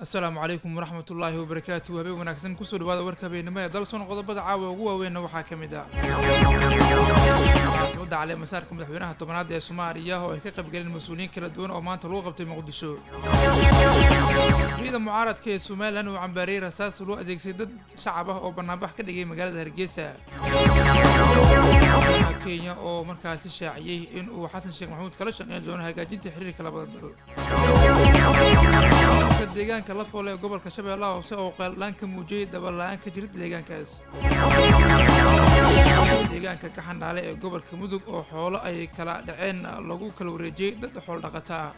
asalaamu calaykum waraxmat ullaahi wabarakaatu habeen wanaagsan kusoo dhawaada warka habeenimo ee dalsoon qodobada caawa ugu waaweynna waxaa ka mid ah munaasabadda caleemasaarka madaxweynaha tobanaad ee soomaaliya oo ay ka qaybgaleen mas-uuliyiin kala duwan oo maanta lagu qabtay muqdisho xisbiyada mucaaradka ee somalilan uu cambaariyey rasaas loo adeegsaday dad shacab ah oo banaanbax ka dhigay magaalada hargeysa kenya oo markaasi shaaciyey in uu xasan sheekh maxamuud kala shaqeyn doono hagaajinta xiriirka labada dal deegaanka la foole ee gobolka shabeellaha hoose oo qeeldhaan ka muujiyey daballa-aan ka jirta deegaankaas deegaanka kaxandhaale ee gobolka mudug oo xoolo ay kala dhaceen lagu kala wareejiyey dad xool dhaqata ah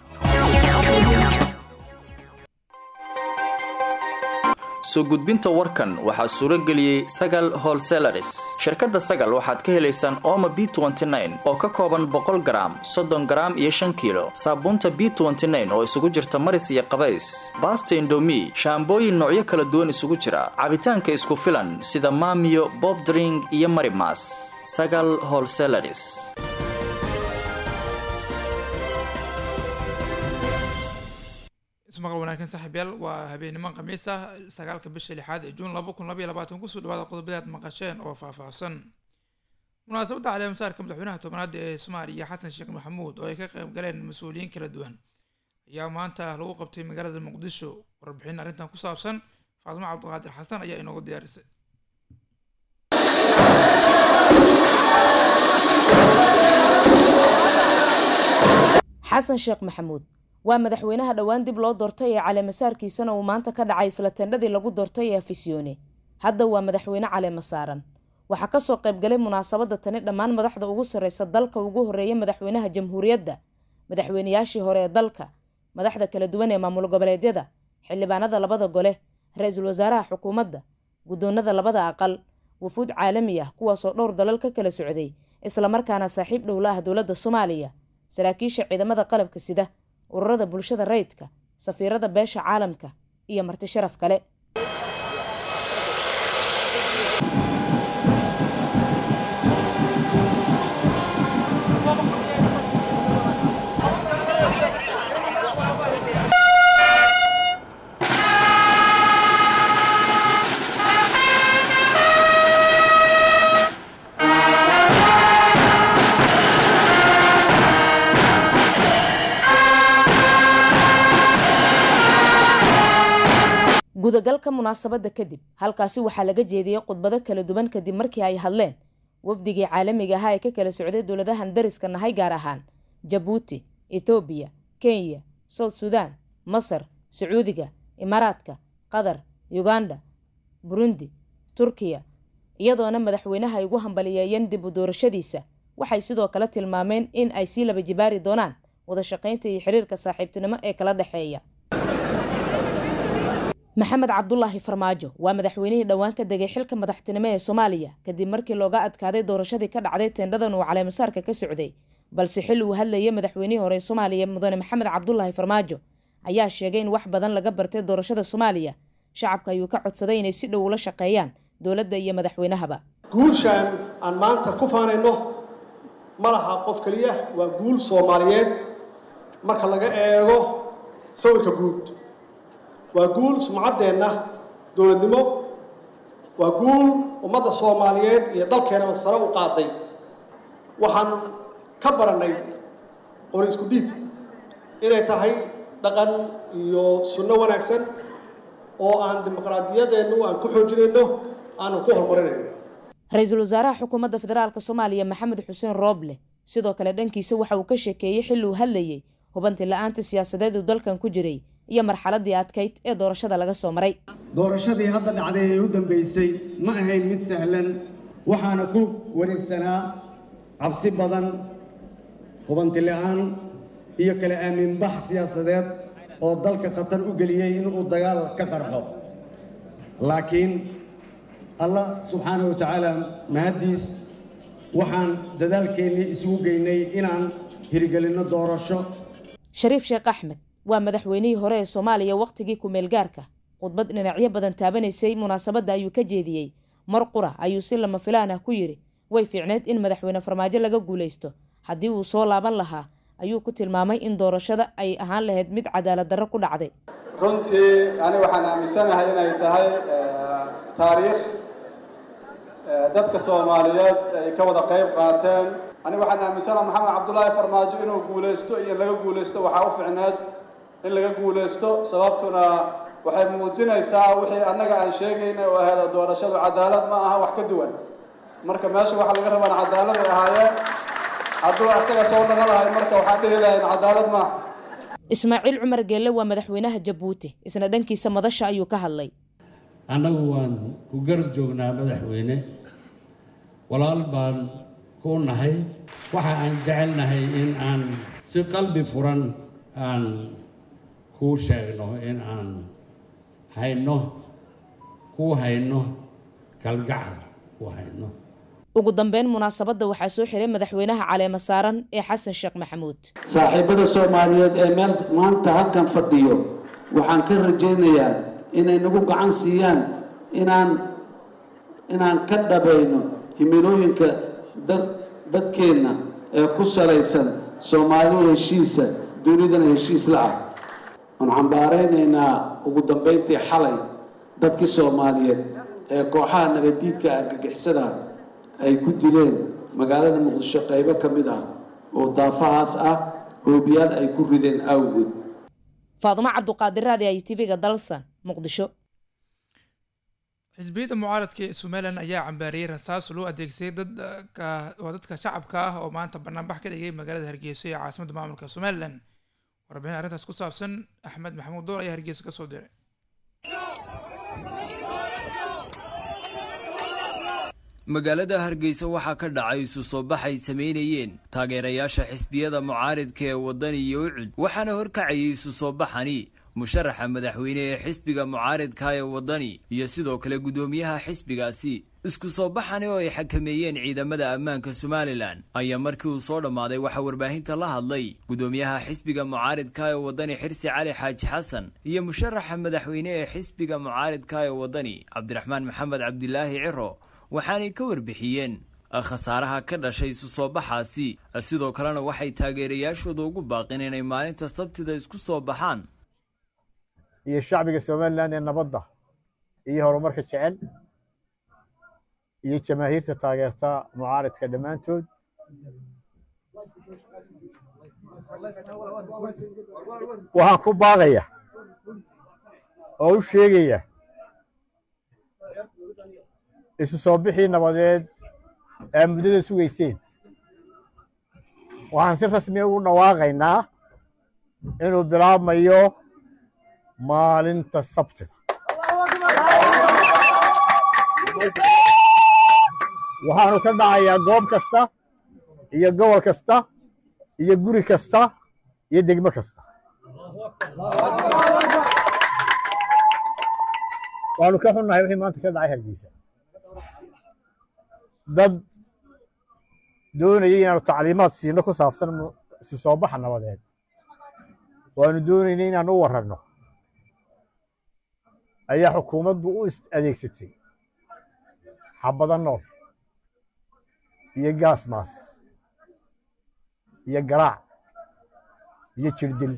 soo gudbinta warkan waxaa suuro geliyey sagal holselaris shirkadda sagal waxaad ka helaysaan ooma b oo ka kooban boqol garaam soddon garaam iyo shan kiilo saabuunta b oo isugu jirta maris iyo qabays baasta indomi shaambooyin noocyo kala duwan isugu jira cabitaanka isku filan sida maamiyo bobdring iyo marimas sagal holselaris ismaqal wanaagsan saaxiibyaal waa habeenimo khamiis ah sagaalka bisha lixaad ee juun laba kun labaiy labaatan kusoo dhawaada qodobada aad maqasheen oo faahfaahsan munaasabadda caleemasaarka madaxweynaha tobanaad ee soomaaliya xasan sheekh maxamuud oo ay ka qayb galeen mas-uuliyiin kala duwan ayaa maanta lagu qabtay magaalada muqdisho warbixin arrintan ku saabsan faadimo cabdiqaadir xasan ayaa inoogu diyaarisay xasan sheekh maxamuud waa madaxweynaha dhowaan dib loo doortay ee caleemasaarkiisana uu maanta ka dhacay isla tendhadii lagu doortay ee afisyoone hadda waa madaxweyne caleema saaran waxaa kasoo qaybgalay munaasabadda tani dhammaan madaxda ugu sarreysa dalka ugu horreeya madaxweynaha jamhuuriyadda madaxweynayaashii hore ee dalka madaxda kala duwan ee maamul goboleedyada xildhibaanada labada gole ra-iisul wasaaraha xukuumadda guddoonada labada aqal wufuud caalami ah kuwaasoo dhowr dalal ka kala socday islamarkaana saaxiib dhowla ah dowladda soomaaliya saraakiisha ciidamada qalabka sida ururada bulshada rayidka safiirada beesha caalamka iyo marti sharaf kale gudagalka munaasabadda kadib halkaasi waxaa laga jeediyey khudbado kala duwan kadib markii ay hadleen wafdigii caalamiga ahaa ee ka kala socday dowladahan dariska nahay gaar ahaan jabuuti ethoobiya kenya south sudan masar sacuudiga imaaraadka qatar uganda burundi turkiya iyadoona madaxweynaha ay ugu hambaliyeeyeen dib u doorashadiisa waxay sidoo kale tilmaameen in ay sii laba jibaari doonaan wada shaqaynta iyo xiriirka saaxiibtinimo ee kala dhexeeya maxamed cabdulaahi farmaajo waa madaxweynihii dhowaan ka degay xilka madaxtinimo ee soomaaliya kadib markii looga adkaaday doorashadii ka dhacday teendhadan uu caleemasaarka ka socday balse xilli uu hadlayay madaxweynihii hore ee soomaaliya mudane maxamed cabdulaahi farmaajo ayaa sheegay in wax badan laga bartay doorashada soomaaliya shacabka ayuu ka codsaday inay si dhow ula shaqeeyaan dowladda iyo madaxweynahaba guushaan aan maanta ku faanayno ma laha qof keliya waa guul soomaaliyeed marka laga eego sawirka guud waa guul sumcaddeenna dowladnimo waa guul ummadda soomaaliyeed iyo dalkeenaba sare u qaaday waxaan ka barannay qori isku dhiib inay tahay dhaqan iyo sunno wanaagsan oo aan dimuqraadiyadeennu aan ku xoojinayno aanan ku horumarinayno ra-iisul wasaaraha xukuumadda federaalk soomaaliya maxamed xuseen rooble sidoo kale dhankiisa waxa uu ka sheekeeyey xilli uu hadlayey hubanti la-aanta siyaasadeed uu dalkan ku jiray iyo marxaladii adkayd ee doorashada laga soo maray doorashadii hadda dhacday ee u dambaysay ma ahayn mid sahlan waxaana ku wareegsanaa cabsi badan hubanti la-aan iyo kala aaminbax siyaasadeed oo dalka khatar u geliyey inuu dagaal ka qarxo laakiin allah subxaana wa tacaala mahaddiis waxaan dadaalkeennii isugu geynay inaan hirgelinno doorasho shariif sheekh axmed waa madaxweynihii hore ee soomaaliya wakhtigii ku-meel gaarka khudbad dhinacyo badan taabanaysay munaasabadda ayuu ka jeediyey mar qura ayuu si lama filaan ah ku yidhi way fiicneed in madaxweyne farmaajo laga guulaysto haddii uu soo laaban lahaa ayuu ku tilmaamay in doorashada ay ahaan lahayd mid cadaalad darro ku dhacday runtii ani waxaan aaminsanahay inay tahay taariikh dadka soomaaliyeed ay ka wada qayb qaateen ani waxaan aaminsanaha maxamed cabdullaahi farmaajo inuu guulaysto iyo in laga guulaysto waxaa u ficneed in laga guulaysto sababtuna waxay muujinaysaa wixii annaga aan sheegayna oo ahayd doorashadu cadaalad ma aha wax ka duwan marka meesha waxa laga rabaan cadaalad ay ahaayeen hadduu asaga soo naga lahay marka waxaan dhihi lahayn cadaalad maaha ismaaciil cumar geelle waa madaxweynaha jabuuti isna dhankiisa madasha ayuu ka hadlay annagu waan ku garab joognaa madaxweyne walaal baan ku nahay waxa aan jecelnahay in aan si qalbi furan aan kuu sheegno in aan hayno kuu hayno kalgacal ku hayno ugu dambeyn munaasabadda waxaa soo xiray madaxweynaha caleema saaran ee xasan sheekh maxamuud saaxiibada soomaaliyeed ee meel maanta halkan fadhiyo waxaan ka rajaynayaa inay nagu gacan siiyaan inaan inaan ka dhabayno himilooyinka dadkeenna ee ku salaysan soomaaliya heshiisa dunidana heshiis la ah waan cambaaraynaynaa ugu dambayntii xalay dadkii soomaaliyeed ee kooxaha nabadiidka argagixisada ay ku dileen magaalada muqdisho qaybo ka mid ah oo daafahaas ah hoobiyaal ay ku rideen awgood faadumo cabduqaadir raadi ay tv-ga dalsan muqdisho xisbiyadda mucaaradka ee somalilan ayaa cambaariyey rasaas loo adeegsaday dadka waa dadka shacabka ah oo maanta banaanbax ka dhigay magaalada hargeysa ee caasimadda maamulka somalilan warbixin arrintaas ku saabsan axmed maxamuud door ayaa hargeysa ka soo diray magaalada hargeysa waxaa ka dhacay isu soo bax ay samaynayeen taageerayaasha xisbiyada mucaaridka ee waddani iyo ucud waxaana horkacayay isu soo baxani musharaxa madaxweyne ee xisbiga mucaaridka ee waddani iyo sidoo kale guddoomiyaha xisbigaasi isku soo baxani oo ay xakameeyeen ciidamada ammaanka somalilan ayaa markii uu soo dhammaaday waxaa warbaahinta la hadlay guddoomiyaha xisbiga mucaaridka ee waddani xirsi cali xaaji xasan iyo musharaxa madaxweyne ee xisbiga mucaaridka ee waddani cabdiraxmaan maxamed cabdilaahi ciro waxaanay ka warbixiyeen khasaaraha ka dhashay isu soo baxaasi sidoo kalena waxay taageerayaashooda ugu baaqeen inay maalinta sabtida isku soo baxaan iyo shacbiga somalilan ee nabadda iyo horumarka jecel iyo jamaahiirta taageerta mucaaridka dhammaantood waxaan ku baaqaya oo u sheegaya isu soo bixii nabadeed aa muddada sugayseen waxaan si rasmiya ugu dhawaaqaynaa inuu bilaabmayo maalinta sabtida waxaanu ka dhacayaa goob kasta iyo gobol kasta iyo guri kasta iyo degmo kasta waanu ka xunnahay wixii maanta ka dhacay hargeysa dad doonayay inaanu tacliimaad siino ku saabsan isu soo baxa nabadeed waanu doonaynay inaanu u warranno ayaa xukuumaddu u adeegsatay xabado nool iyo gaasmaas iyo garaac iyo jirdil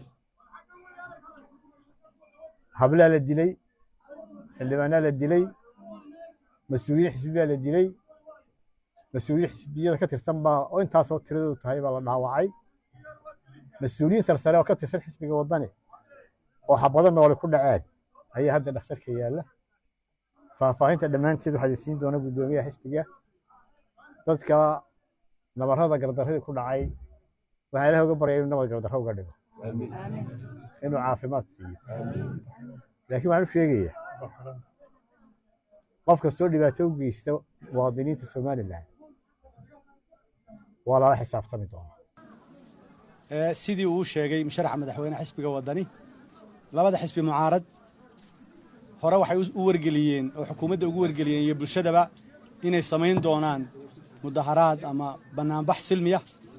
hablaa la dilay xildhibaanaa la dilay mas-uuliyiin xisbiyaa la dilay mas-uuliyiin xisbiyada ka tirsan baa oo intaasoo tiradoodu tahay baa la dhaawacay mas-uuliyiin sarsare oo ka tirsan xisbiga waddani oo xabado noole ku dhaceen ayaa hadda dhakhtarka yaalla faahfaahinta dhammaanteed waxaa siin doona guddoomiyaha xisbiga dadka nabarrada gardarradii ku dhacay waxaa ilaah uga baryaya inuu nabad gardarro uga dhigo inuu caafimaad siiyo laakiin waxaan u sheegayaa qof kastoo dhibaato u geysta muwaadiniinta somalilan waa lala xisaabtami doonaa sidii uu sheegay musharaxa madaxweyne xisbiga waddani labada xisbi mucaarad hore waxay u wargeliyeen oo xukuumadda ugu wargeliyeen iyo bulshadaba inay samayn doonaan mudaharaad ama bannaanbax silmiya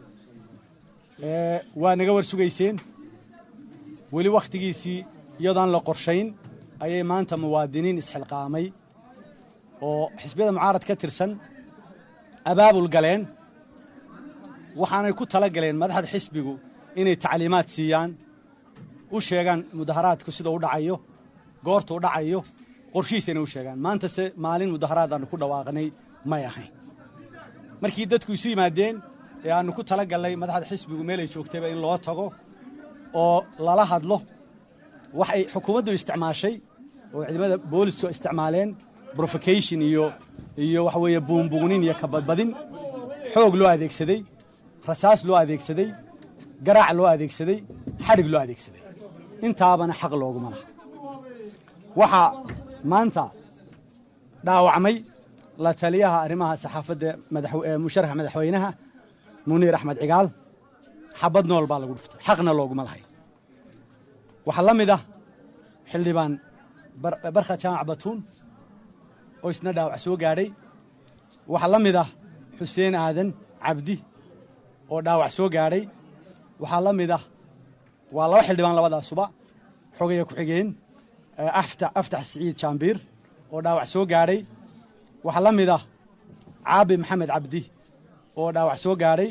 waa naga war sugayseen weli wakhtigiisii iyadoon la qorshayn ayay maanta muwaadiniin isxilqaamay oo xisbiyada mucaarad ka tirsan abaabul galeen waxaanay ku tala galeen madaxda xisbigu inay tacliimaad siiyaan u sheegaan mudaharaadku sida u dhacayo goorta u dhacayo qorshihiisana u sheegaan maantase maalin mudaharaad aannu ku dhawaaqnay may ahayn markii dadku isu yimaadeen ee aannu ku tala gallay madaxda xisbigu meelay joogtayba in loo tago oo lala hadlo waxay xukuumaddu isticmaashay oo ciidamada boolisku isticmaaleen brofocation iyo iyo waxa weeye buunbuunin iyo kabadbadin xoog loo adeegsaday rasaas loo adeegsaday garaac loo adeegsaday xadhig loo adeegsaday intaabana xaq looguma laha waxaa maanta dhaawacmay la taliyaha arrimaha saxaafadda musharaxa madaxweynaha muniir axmed cigaal xabad nool baa lagu dhuftay xaqna looguma lahay waxaa la mid ah xildhibaan barkha jaamac batuun oo isna dhaawac soo gaadhay waxaa la mid ah xuseen aadan cabdi oo dhaawac soo gaadhay waxaa la mid ah waa laba xildhibaan labadaasuba xogaya ku-xigeen aftax siciid jaambiir oo dhaawac soo gaadhay waxaa la mid ah caabi maxamed cabdi oo dhaawac soo gaadhay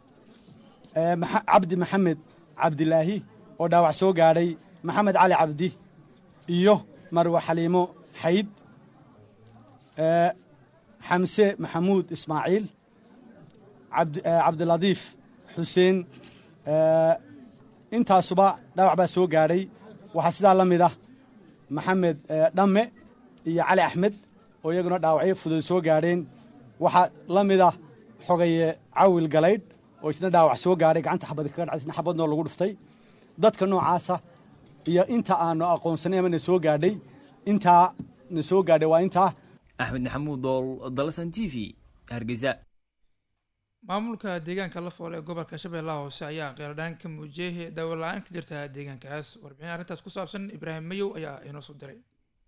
cabdi maxamed cabdilaahi oo dhaawac soo gaadhay maxamed cali cabdi iyo marwe xaliimo xayd xamse maxamuud ismaaciil cabdiladiif xuseen intaasuba dhaawac baa soo gaadhay waxaa sidaa la mid ah maxamed dhamme iyo cali axmed oo iyaguna dhaawacyo fudud soo gaadheen waxaa la mid ah xogaye cawil galaydh oo isna dhaawac soo gaadhay gacanta xabadi kaga dhacay isna xabadnoo lagu dhuftay dadka noocaasa iyo inta aanu aqoonsanay ama na soo gaadhay intaa na soo gaadhay waa intaa axmed maxamuud dool dalasan t v hargeysa maamulka deegaanka la fool ee gobolka shabeellaha hoose ayaa qeeladhaan ka muujiyey daawola-aan ka jirta deegaankaas warbixin arrintaas ku saabsan ibraahim mayow ayaa inoo soo diray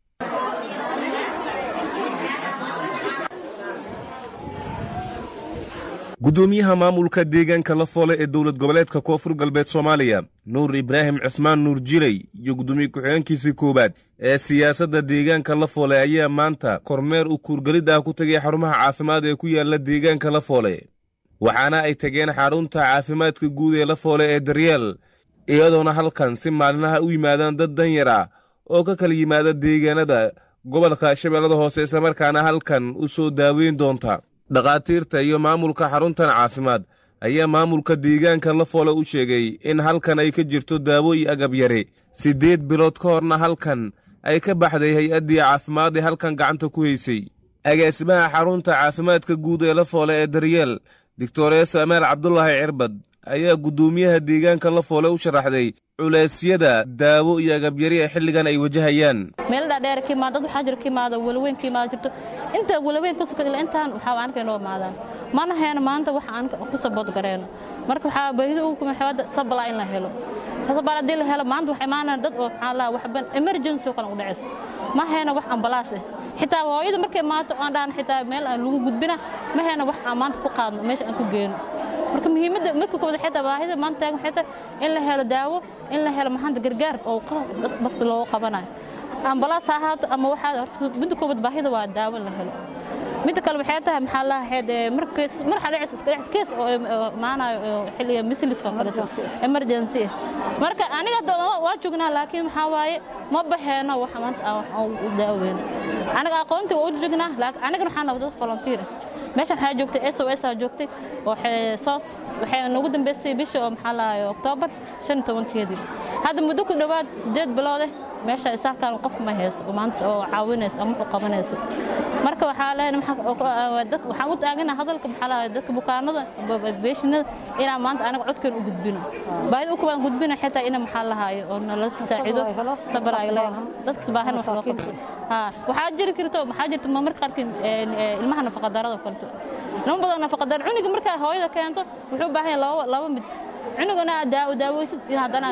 gudoomiyaha maamulka deegaanka la foole ee dowlad goboleedka koonfur galbeed soomaaliya nuur ibraahim cismaan nuur jilay iyo gudoomiye ku-xigeenkiisii koowaad ee siyaasadda deegaanka la foole ayaa maanta kormeer u kuurgelid ah ku tegay xarumaha caafimaad ee ku yaala deegaanka la foole waxaana ay tageen xarunta caafimaadka guud ee la foole ee daryeel iyadoona halkan si maalinaha u yimaadaan dad danyar ah oo ka kala yimaada deegaanada gobolka shabeellada hoose islamarkaana halkan u soo daaweyn doonta dhakhaatiirta iyo maamulka xaruntan caafimaad ayaa maamulka deegaanka la foole u sheegay in halkan ay ka jirto daawo iyo agab yare siddeed bilood ka horna halkan ay ka baxday hay-addii caafimaad ee halkan gacanta ku haysay agaasimaha xarunta caafimaadka guud ee la foole ee daryeel doctoreeso amaal cabdulaahi cirbad ayaa guddoomiyaha deegaanka la foole u sharaxday culeysyada daawo iyo agabyari ee xilligan ay wajahayaan meel dhaadheer ka imaada dad waxaa jira ka imaada walaweyn ka imaada jirto inta walaweyn ka sokada intaan waxaa aanka inoo imaadaan mana heeno maanta wax aan ku sabood gareeno marka waxaa baahida ugu kuma xewada sabalaa in la helo sabal haddii la helo maanta waxaa imaanayaan dad oo maxaa laa waxban emergency oo kale u dhacayso ma heeno wax ambalaas ah xitaa hooyada markay maato aan dhahan xitaa meel aan lagu gudbina ma heeno wax aan maanta ku qaadno meesha aan ku geeno marka muhiimadda marka kooda xitaa baahida maanta taagan xitaa in la helo daawo in la helo maxaanta gargaar oo dadka loogu qabanayo ambalaas ha ahaato ama waxaa midda koobaad baahida waa daawo in la helo midda kale waxay tahay maxaa lahayd markees mar xaleecis iska dhex kees oo maanayo xilliga misliska oo kaleeto emergency marka aniga hadda waa joognaa laakiin maxaa waaye ma baheeno wax maanta aan u daaweyno aniga aqoontii waa u joognaa laakiin anigana waxaa nahay dad volunteer meeshan waxaa joogtay s o s aa joogtay oo soos waxay noogu dambeysay bisha oo maxaa lahaye oktoobar shan iyo tobankeedii hadda muddo ku dhowaad siddeed biloode meesha isaalkan qof ma hayso oo maanta oo caawinayso ama wuxuu qabanayso marka waxaa leenahay waxaan u taagana hadalka maxaa lahaye dadka bukaanada beeshinada inaan maanta anaga codkeen u gudbino baahida u kubaan gudbino xitaa ina maxaa lahaaye oo nala saacido sabar ay leedahay dadka baahan wax loo qabto waxaa jiri karto maxaa jirta marmarka qaarkii ilmaha nafaqadarada oo kaleto ilmo badan nafaqadar cuniga markaa hooyada keento wuxuu u baahan yahay laba mid cunugana daawo daaweysid in haddana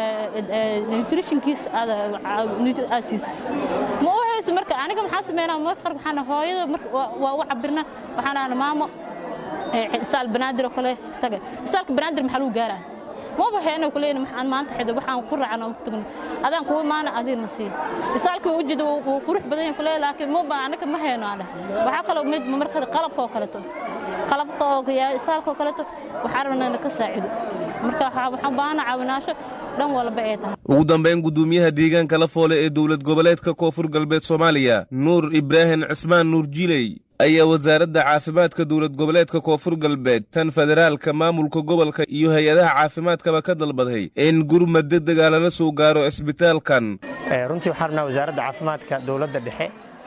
nutritionkiisa aad aad siisid ma u hayso marka aniga maxaa sameynaa marka qaar waxaan hooyada marka waa u cabirna waxaan ahna maamo isaal banaadir oo kale taga isaalka banaadir maxaa lagu gaaraa maba heeno kuleeyna maxaan maanta xido waxaan ku raacno tagno adaan kuwa maana adina sii isaalkii u jeedo wuu qurux badan yahay kuleey laakiin maba anaga ma heeno aan waxaa kaloo mid marka qalabka oo kaleto qalabka oo isaalka oo kaleeto waxaan rabnaa inaan ka saacido marka waxaan baahana caawinaasho dhan walba ay tahay ugu dambayn guddoomiyaha deegaanka la foole ee dowlad goboleedka koonfur galbeed soomaaliya nuur ibraahim cismaan nuur jiley ayaa wasaaradda caafimaadka dowlad goboleedka koonfur galbeed tan federaalka maamulka gobolka iyo hay-adaha caafimaadkaba ka dalbaday in gurmad degdega lala soo gaaro cisbitaalkan runtii waxaan rabnaa wasaaradda caafimaadka dowladda dhexe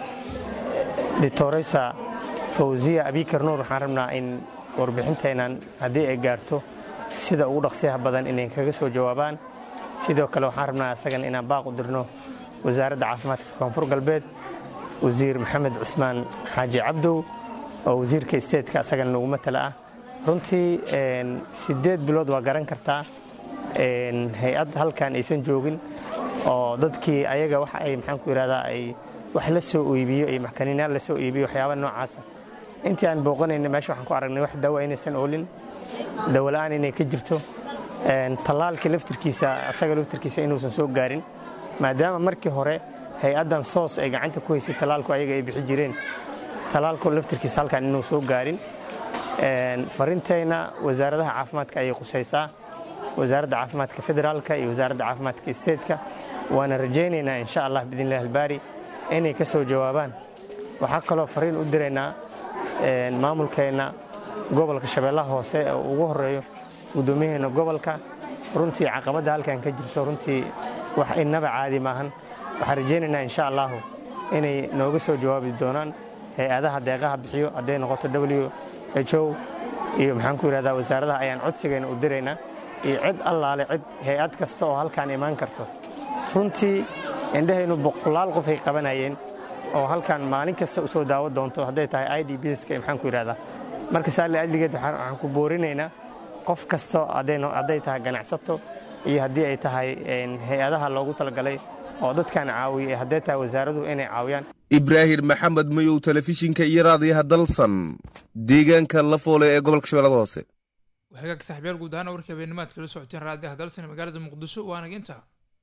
doctoresa fawziya abikar nuur waxaan rabnaa in warbixinteennan haddii ay gaarto sida ugu dhaqsiyaha badan inay kaga soo jawaabaan sidoo kale waxaan rabnaa isagan inaan baaq u dirno wasaaradda caafimaadka koonfur galbeed wasiir maxamed cusmaan xaaji cabdow oo wasiirka isteedka asagana nagu matala ah runtii siddeed bilood waa garan kartaa hay-ad halkan aysan joogin oo dadkii ayaga wax ay maxaan ku yidhahdaa ay wax la soo iibiyo iyo maxkaniinaal la soo iibiyo waxyaaba noocaasa intii aan booqanayna meesha waxaan ku aragnay wax dawa inaysan oolin dawola'aan inay ka jirto tallaalkii laftirkiisa asaga laftirkiisa inuusan soo gaarin maadaama markii hore hay-addan soos ay gacanta ku haysay tallaalku ayaga ay bixi jireen tallaalku laftirkiisa halkan inuu soo gaarin farintayna wasaaradaha caafimaadka ayay qusaysaa wasaaradda caafimaadka federaalka iyo wasaaradda caafimaadka isteedka waana rajaynaynaa insha allah biidnillahi albaari inay ka soo jawaabaan waxaa kaloo fariin u diraynaa maamulkeenna gobolka shabeellaha hoose oo ugu horeeyo guddoomiyaheena gobolka runtii caqabadda halkan ka jirto runtii wax innaba caadi maahan waxaan rajaynaynaa insha allahu inay nooga soo jawaabi doonaan hay-adaha deeqaha bixiyo hadday noqoto w h o iyo maxaan ku yidhahdaa wasaaradaha ayaan codsigeena u diraynaa iyo cid allaale cid hay-ad kasta oo halkaan imaan karto runtii indhahaynu boqolaal qof ay qabanayeen oo halkan maalin kasta u soo daawo doonto hadday tahay i d bska maxaan ku yidhahdaa marka saale adligeed waxaan ku boorinaynaa qof kasta hadday tahay ganacsato iyo haddii ay tahay hay-adaha loogu talagalay oo dadkan caawiya hadday tahay wasaaraduhu inay caawiyaan ibraahim maxamed mayow telefishinka iyo raadiyaha dalsan deegaanka la foole ee gobolka shabeellada hoose hagaag saxibyaal guud ahaan warkii habeenimaad kala socoteen raadiyaha dalsan ee magaalada muqdisho waana inta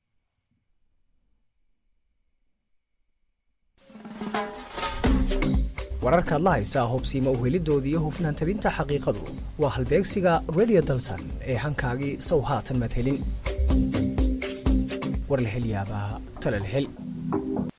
wararkaad la haysaa hubsiima uhelidoodii iyo hufnaan tabinta xaqiiqadu waa halbeegsiga redio dalsan ee hankaagii sow haatan maad helin war la hel yaabaa tala la hel